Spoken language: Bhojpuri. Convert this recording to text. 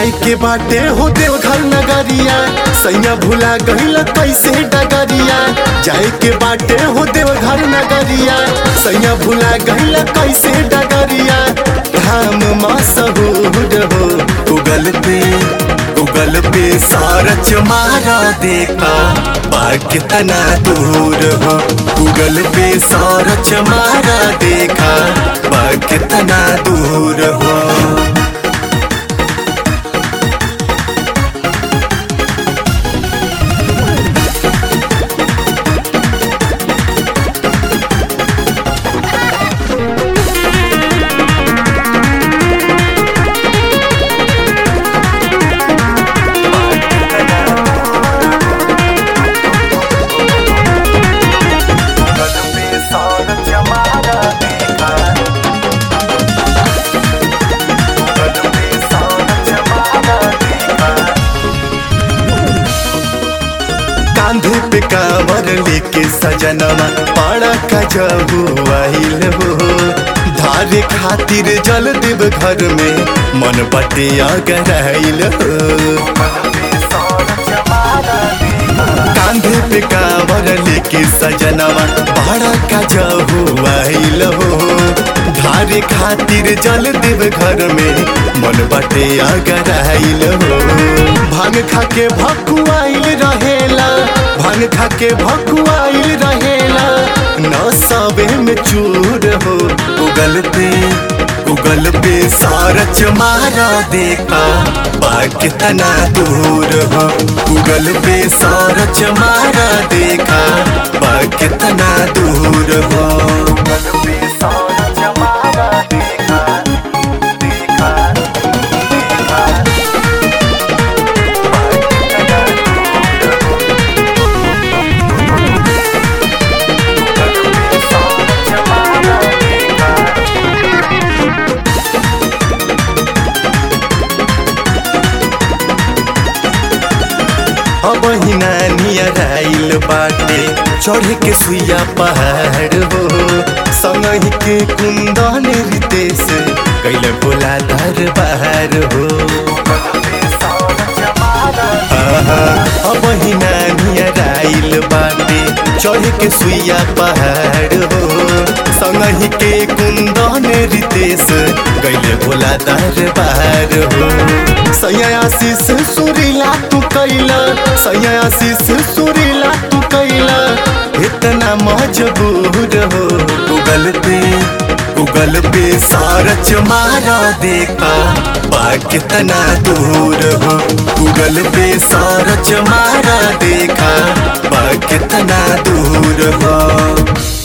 जाए के बाटे हो देवघर नगरिया सैया भुला गहिल कैसे डगरिया जाए के बाटे हो देवघर नगरिया सैया भुला गहिल कैसे डगरिया धाम मसहूर हो गूगल पे गूगल पे सारच मारा देखा बाग कितना दूर हो गूगल पे सारच मारा देखा बाग कितना दूर हो कांधे पे कांवर लेके सजनवा पाड़ा का जबू आइल हो धारे खातिर जल देव घर में मन पटे अगराइल हो कांधे पे कांवर लेके सजनवा पाड़ा का जबू आइल हो धारे खातिर जल देव घर में मन बटे अगराइल हो भांग खा के भकुआइल रहेला भांग खा के भकुआइल रहेला न सबे में चूर हो उगल पे उगल पे सारच मारा देखा बाग कितना दूर हो उगल पे सारच मारा देखा बाग कितना दूर हो उगल पे सारच मारा देखा देखा देखा अब नियर आइल बाटे चढ़ के सुइया पहाड़ हो संगही के कुंदन रितेश कैल बोला दरबार हो आहा, अब नियर आइल बाटे चढ़ के सुइया पहाड़ हो संगही के कुंदन रितेश गैले बोला दरबार हो सैया आशीष सुरीला तू कैला सैया आशीष सुरीला तू कैला इतना मजबूर हो गूगल पे गूगल पे सारच मारा देखा बाग कितना दूर हो गूगल पे सारच मारा देखा बाग कितना दूर हो